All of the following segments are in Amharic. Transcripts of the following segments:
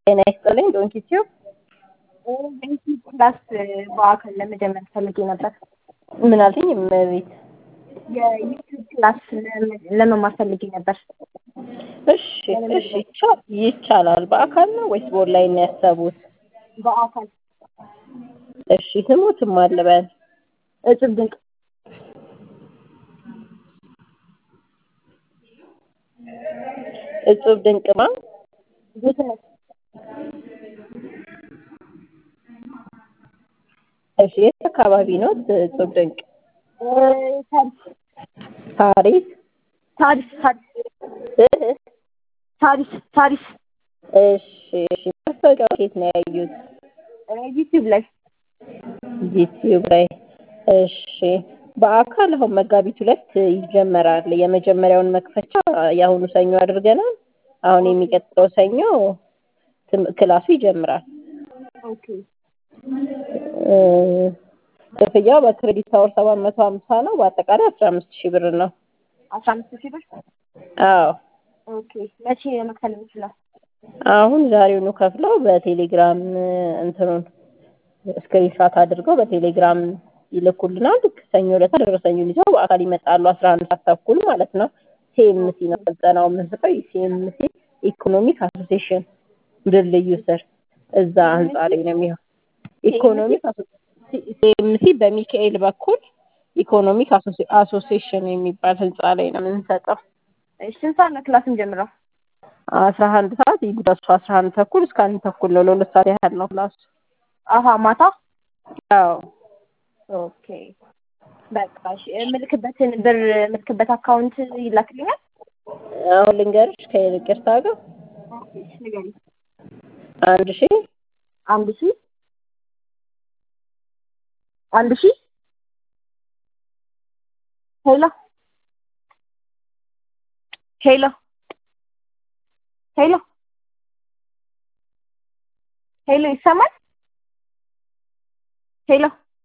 ጤና ይስጥልኝ ዶንኪቲዩ ዶንኪ ክላስ በአካል ለመጀመር ፈልጌ ነበር። ምን አልሽኝ? እመቤት የዩቲዩብ ክላስ ለመማር ፈልጌ ነበር። እሺ እሺ ይቻ- ይቻላል። በአካል ነው ወይስ በኦንላይን ነው ያሰቡት? በአካል እሺ ስሙትም አልበል እጽብ ድንቅ እጹብ ድንቅማ ጌትነት እሺ የት አካባቢ ነው እጹብ ድንቅ? ታሪስ ታሪክ ታሪስ ታሪስ እህ ታሪስ ታሪስ እሺ እሺ ማስታወቂያው ከየት ነው ያዩት? ዩቲዩብ ላይ ዩቲዩብ ላይ እሺ በአካል አሁን መጋቢት ሁለት ይጀመራል። የመጀመሪያውን መክፈቻ የአሁኑ ሰኞ አድርገናል። አሁን የሚቀጥለው ሰኞ ትም- ክላሱ ይጀምራል። ኦኬ እ፣ ክፍያው በክሬዲት አወር ሰባት መቶ ሀምሳ ነው። በአጠቃላይ አስራ አምስት ሺህ ብር ነው። አስራ አምስት ሺህ ብር አዎ ኦኬ መቼ መክፈል የምችለው? አሁን ዛሬውኑ ከፍለው በቴሌግራም እንትኑን ስክሪንሻት አድርገው በቴሌግራም ይልኩልናል። ልክ ሰኞ ዕለት ደረሰኙን ይዘው በአካል ይመጣሉ። አስራ አንድ ሰዓት ተኩል ማለት ነው። ሲኤምሲ ነው ስልጠናው የምንሰጠው። ሲኤምሲ ኢኮኖሚክ አሶሲዬሽን ድልድዩ ስር እዛ ህንፃ ላይ ነው የሚሆን። ኢኮኖሚክ ሲኤምሲ በሚካኤል በኩል ኢኮኖሚክ አሶሲ- አሶሲዬሽን የሚባል ህንፃ ላይ ነው የምንሰጠው። እሺ ስንት ሰዓት ነው ክላስ እንጀምረው? አስራ አንድ ሰዓት ይጉዳሱ አስራ አንድ ተኩል እስከ አንድ ተኩል ነው። ለሁለት ሰዓት ያህል ነው ክላሱ። አሀ ማታ አዎ ኦኬ በቃ እሺ የምልክበትን ብር የምልክበት አካውንት ይላክልኛል? አሁን ልንገርሽ ከይቅርታ ጋር ኦኬ እሺ ንገሪኝ። አንድ ሺህ አንድ ሺህ አንድ ሺህ ሄሎ ሄሎ ሄሎ ሄሎ ይሰማል? ሄሎ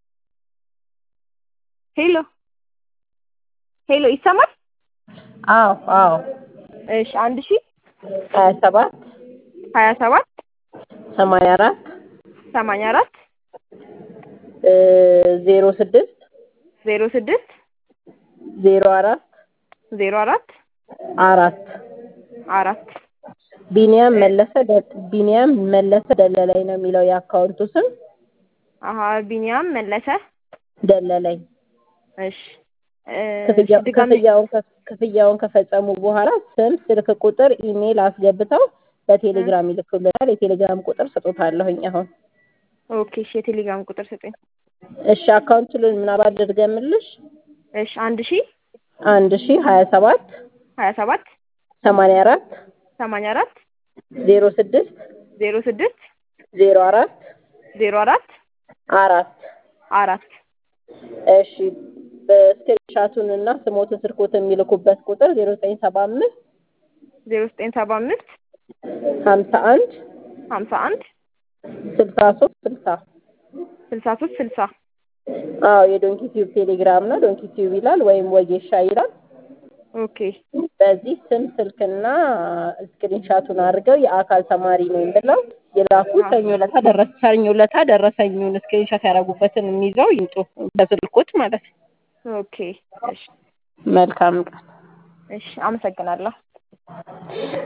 ሄሎ ሄሎ ይሰማል? አዎ አዎ እሺ አንድ ሺህ ሀያ ሰባት ሀያ ሰባት ሰማንያ አራት ሰማንያ አራት ዜሮ ስድስት ዜሮ ስድስት ዜሮ አራት ዜሮ አራት አራት አራት ቢኒያም መለሰ ደ- ቢኒያም መለሰ ደለላይ ነው የሚለው የአካውንቱ ስም አሀ ቢኒያም መለሰ ደለላይ። እሺ እ፣ ክፍያ- ድጋሜ ክፍያውን ከ- ክፍያውን ከፈጸሙ በኋላ ስም፣ ስልክ ቁጥር፣ ኢሜይል አስገብተው በቴሌግራም ይልኩልናል። የቴሌግራም ቁጥር ስጦታለሁኝ አሁን። ኦኬ እሺ የቴሌግራም ቁጥር ስጠኝ እሺ አካውንቱን ምናባል ልድገምልሽ። እሺ አንድ ሺህ አንድ ሺህ ሀያ ሰባት ሀያ ሰባት ሰማንያ አራት ሰማንያ አራት ዜሮ ስድስት ዜሮ ስድስት ዜሮ አራት ዜሮ አራት አራት አራት እሺ በስክሪንሻቱን እና ስሞትን ስልኮትን የሚልኩበት ቁጥር ዜሮ ዘጠኝ ሰባ አምስት ዜሮ ዘጠኝ ሰባ አምስት ሀምሳ አንድ ሀምሳ አንድ ስልሳ ሶስት ስልሳ ስልሳ ሶስት ስልሳ አዎ የዶንኪ ቲዩብ ቴሌግራም ነው። ዶንኪ ቲዩብ ይላል ወይም ወጌሻ ይላል። ኦኬ በዚህ ስም ስልክና ስክሪንሻቱን አድርገው የአካል ተማሪ ነኝ ብለው የላኩ ሰኞ ለታ ደረሰ ሰኞ ለታ ደረሰኙን ስክሪንሻት ያደረጉበትን የሚይዘው ይምጡ በስልኮት ማለት ነው። ኦኬ እሺ መልካም ቀን። እሺ አመሰግናለሁ